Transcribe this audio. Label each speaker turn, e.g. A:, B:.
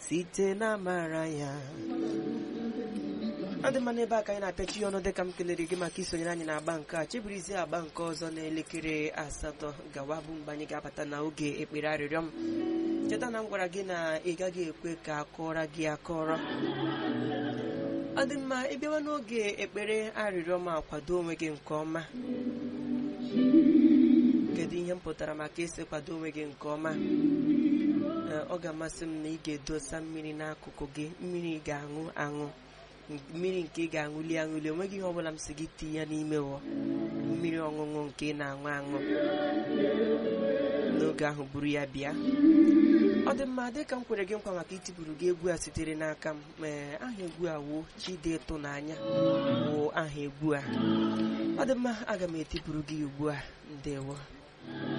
A: site na amara ya ọ dị mma n'ebe a ka anyị na-apịachi ya ọnụ dịka m kelere gị maka isonyere anyị na-agba nke a chebirizie agba nke ọzọ n'elekere asatọ gawa bụ mgbe anyị ga-abata na oge ekpere arịrịọ m cheta na m gwara gị na ị gaghị ekwe ka akọrọ gị akọrọ ọ dị mma ịbịawa n'oge ekpere arịrịọ m akwado onwe gị nke ọma kedu ihe m pụtara maka isi kwado onwe gị nke ọma Ee, ọ ga-amasị m na ị ga-edosa mmiri n'akụkụ gị mmiri ị ga-aṅụ aṅụ mmiri nke ị ga-aṅụli aṅụli onweghị ihe ọbụla m si gị tinye ya n'ime wọ mmiri ọṅụṅụ nke ị na-aṅụ aṅụ n'oge ahụ buru ya bịa ọ dị mma dịka m kwere gị nkwa maka itipụrụ gị egwu a sitere n'aka m ee aha egwu a wuo chide ịtụnanya wụ aha egwu a ọ dị mma aga m etipụrụ gị ugbu a ndewo